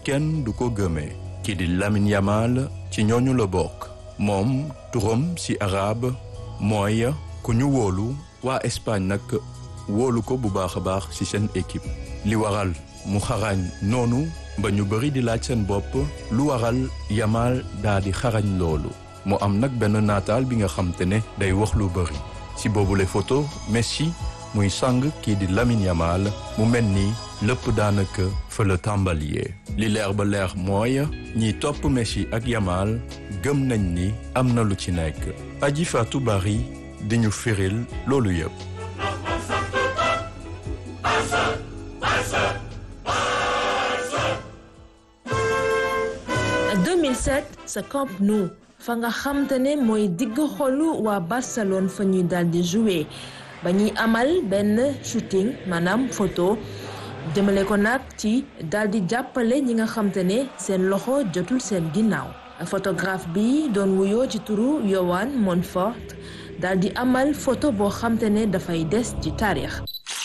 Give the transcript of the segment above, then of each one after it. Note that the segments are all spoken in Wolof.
kenn du ko gëmee kii di Lamine Yamal ci ñooñu la bokk moom turam ci arabe mooy ku ñu wóolu waa Espagne nag wóolu ko bu baax a baax ci seen équipe li waral mu xarañ noonu ba ñu bëri di laaj seen bopp lu waral Yamal daa di xarañ loolu mu am nag benn naataal bi nga xam te ne day wax lu bëri ci boobule photo Messi muy sang kii di Lamine Yamal mu mel ni lépp daanaka fa la tàmbaliyee li leer ba leer mooy ñiy topp Messi ak Yamal gëm nañ ni am na lu ci nekk aji Fatou Bari di ñu firil loolu yëpp. sa Camp Nou fa nga xamte ne mooy digg xolu waa Barcelone fa ñuy daal di jouer ba ñuy amal benn shooting maanaam photo jëmale ko nag ci daal di jàppale ñi nga xamte ne seen loxo jotul seen ginnaaw photographe bi doon wuyoo ci turu Yohan Montfort daal di amal photo boo xamte ne dafay des ci taarix.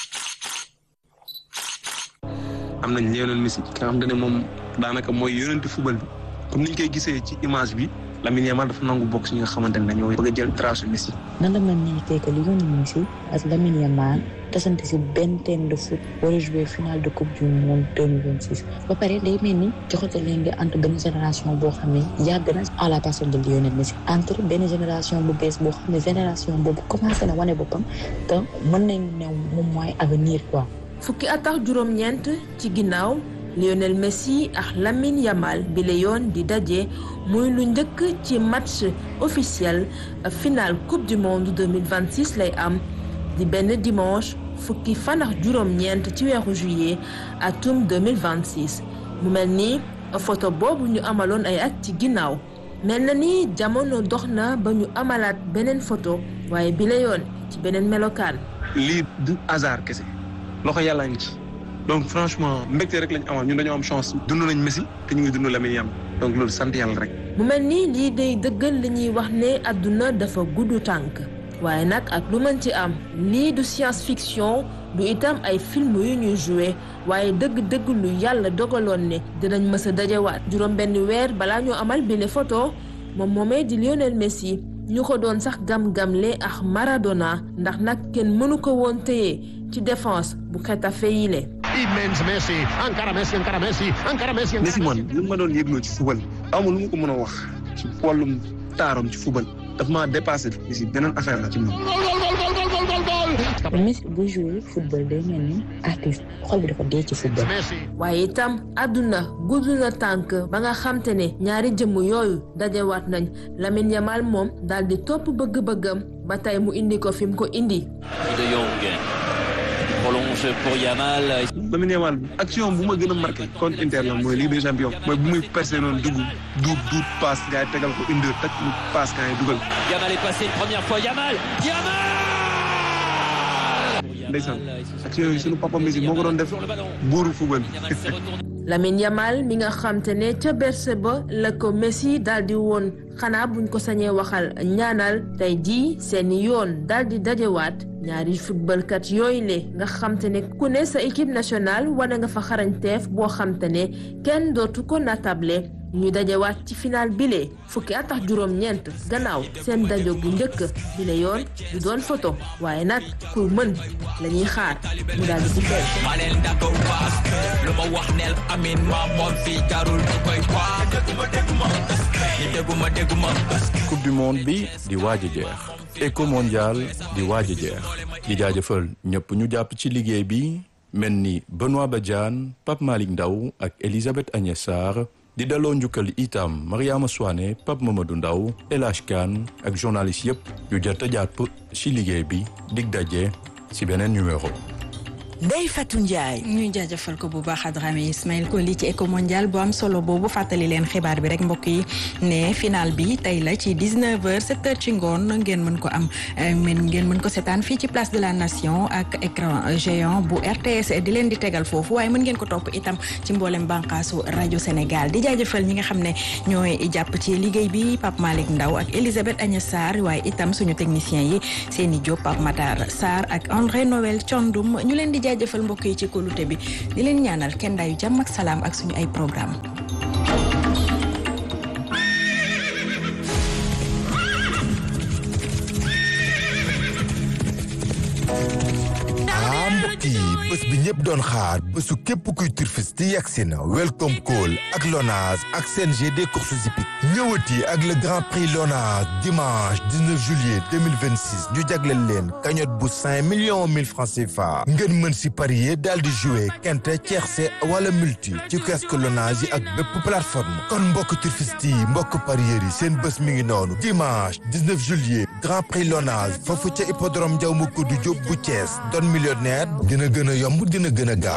am nañ Lionel Messi ki nga xamante ne moom daanaka mooy yonenti football bi comme niñ koy gisee ci image bi Lamine Yamal dafa nangu bokk si ñi nga xamante ne dañoo bëgg a jël trace Messi. nan la mën nañu que Lionel Messi ak Lamine Yamal tasante si benn terrain de foot war a jouer finale de coupe du monde 2026 ba pare day mel ni joxate leen di entre benn génération boo xam ne yàgg na à la personne de Lionel Messi entre benn génération bu bees boo xam ne génération boobu commencé na wane boppam te mën nañu ne moom mooy avenir quoi. fukki at ak juróom-ñeent ci ginnaaw Lionel Messi ak Lamine Yamal bi la yoon di daje muy lu njëkk ci match officiel final coupe du monde 2026 lay am di benn dimanche fukki fan ak juróom-ñeent ci weeru juillet atum 2026 mu mel ni photo boobu ñu amaloon ay at ci ginnaaw mel na ni jamono dox na ba ñu amalaat beneen photo waaye bi la yoon ci beneen melokaan. lii du hasard kese loxo yàlla ngi ci donc franchement mbégte rek lañ amal ñun dañoo am chance dund nañ Messi te ñu ngi dund Lamine Yamal donc loolu sant yàlla rek. mu mel ni lii day dëggal li ñuy wax ne àdduna dafa gudd tànk waaye nag ak lu mën ci am lii du science fiction du itam ay film yu ñuy joué waaye dëgg-dëgg lu yàlla dogaloon ne dinañ mës a dajewaat juróom benn weer balaa ñoo amal bile photo moom moomee di Lionel Messi ñu ko doon sax gam-gamle ak Maradona ndax nag kenn mënu ko woon téye ci défense bu Xetafe yile immens Messi encara Messi encara Messi encara Messi. Messi man li ma doon yëgloo ci football amul lu ma ko mën a wax ci wàllum taaram ci football daf maa dépassé Messi beneen affaire la ci moom. Messi bu joué football day mel ni artiste xol bi dafa dee ci football. waaye itam àdduna gudd na tànk ba nga xamte ne ñaari jëmm yooyu dajewaat nañ Lamine Yamal moom daal di topp bëgg-bëggam ba tey mu indi ko fi mu ko indi. De Jong prolonge pour Yamal. Lamine Yamal action bu ma gën a marqué contre Inter la mooy Ligue des champions mooy bu muy percé noonu dugg duut duut passe gars yi tegal ko une deux tak mu passe gars yi dugal. Yamal est passé une première fois Yamal Yamal. ndeysaan action yooyu sunu papa Messi moo ko doon def buuru football bi. Lamine Yamal mi nga xamte ne ca berse ba la ko Messi daal di woon xanaa buñ ko sañee waxal ñaanal tey jii seeni yoon daal di dajewaat ñaari footballkat yooyu le nga xamte ne ku ne sa équipe nationale wane nga fa xarañteef boo xamte ne kenn dootu ko natable ñu dajewaat ci final bile fukki at ak juróom-ñeent gannaaw seen dajo bu njëkk bile yoon du doon photo waaye nag ku mën la ñuy xaar mu daal di ci feeñ. coupe du monde bi di waaj a jeex éco mondial di waaj a jeex di jaajëfal ñëpp ñu jàpp ci liggéey bi mel ni Benoît Badiane Pape Malick Ndaw ak Elisabeth Agnès Sarr di daloo njukkal itam Mariama Souane Pape Mamadou Ndaw El Hadj Kane ak journaliste yëpp yu jot a jàpp ci liggéey bi dig daje ci beneen numéro. Ndeye Fatou Ndiaye. ñuy jaajëfal ko bu baax Adrame Ismaël ko li ci éco mondial bu am solo boobu fàttali leen xibaar bi rek mbokk yi ne final bi tey la ci 19h 7h ci ngoon ngeen mën ko am men ngeen mën ko seetaan fii ci place de la nation ak écran géant bu RTS di leen di tegal foofu waaye mën ngeen ko topp itam ci mboolem bànqaasu rajo Sénégal di jaajëfal ñi nga xam ne ñooy jàpp ci liggéey bi Pape Malick Ndaw ak Elisabeth Agnès Sarr waaye itam suñu technicien yi Seni Diop Pape Matar Sarr ak André Noël Thiandoum ñu leen di jaajëfal mbokk yi ci kóolute bi di leen ñaanal kenn daayu jàmm ak salaam ak suñu ay programme mbokk yi bés bi ñëpp doon xaar bésu képp kuy turfiste yegsi na welcome call ak Lonase ak CNG des courses hippiques ñëwati ak le grand prix Lonase dimanche 19 juillet 2026 ñu jagleel leen cagnotte bu 5 millions 1000 francs CFA ngeen mën si parier daal di jouer quinte tiercé wala multi ci kiosque Lonase yi ak bépp plateforme kon mbokk turfiste yi mbokk parieurs yi seen bés mi ngi noonu dimanche 19 juillet grand prix Lonase foofu ca hippodrome Ndiaw Macodou Diop bu Thiès doon millionnaire dina gën a yomb dina gën a gaaw